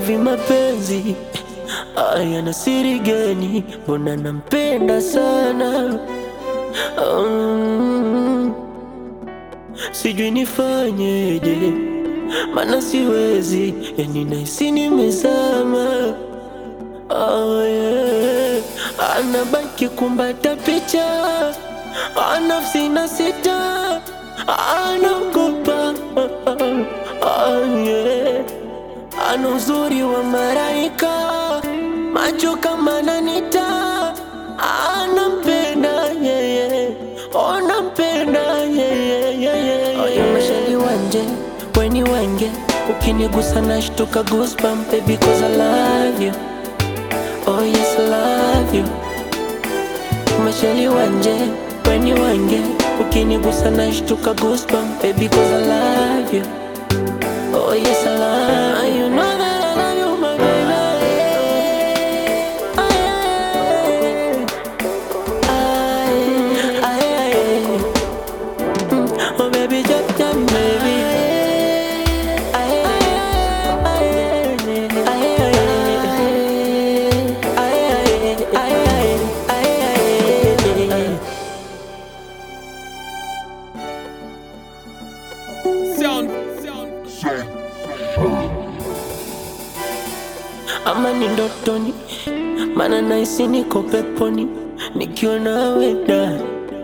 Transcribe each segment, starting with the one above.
hivi mapenzi aya na siri gani? Mbona nampenda sana um, sijui nifanyeje, mana siwezi, yani nahisi nimezama. Oh, yeah. Anabaki kumbata picha anafsi na sita anaogopa oh, yeah. Ana uzuri wa maraika macho kama nanita anampenda yeye onampenda yeye oyo mashali wanje weni wenge ukinigusa nashtuka goosebump baby cause I love you oh yes I love you mashali wanje weni wenge ukinigusa nashtuka goosebump baby cause I love you oh yes I love you you know that I love you my baby Aye, aye, aye. Mm, Oh baby, jump, jump, baby. Aye, aye, aye, aye, aye, aye, aye, aye. Sound, sound. ama ni ndotoni, mana nahisi niko peponi nikiwa nawe da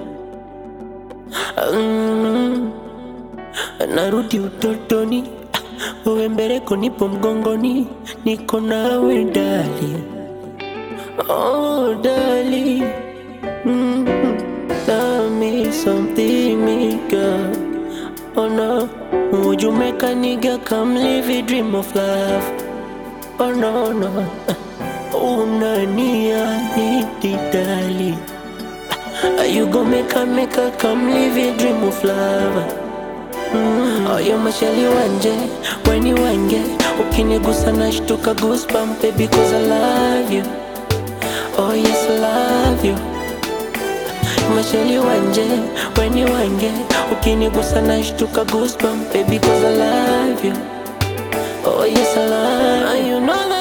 mm, narudi utotoni, wewe mbeleko, nipo mgongoni, niko nawe dali, oh dali, mm, tell me something, me girl. Oh no, would you make a nigga come live a dream of love? Oh no no, unaniahidi dali, you go make a make a come live a dream of love. Mm. Oh, you mashali wanje, weni wenge, ukinigusa nashtuka goosebump baby cause I love you. Oh yes I love you. Mashali wanje, weni wenge, ukinigusa nashtuka goosebump baby cause I love you. Oh yes I love you. You know that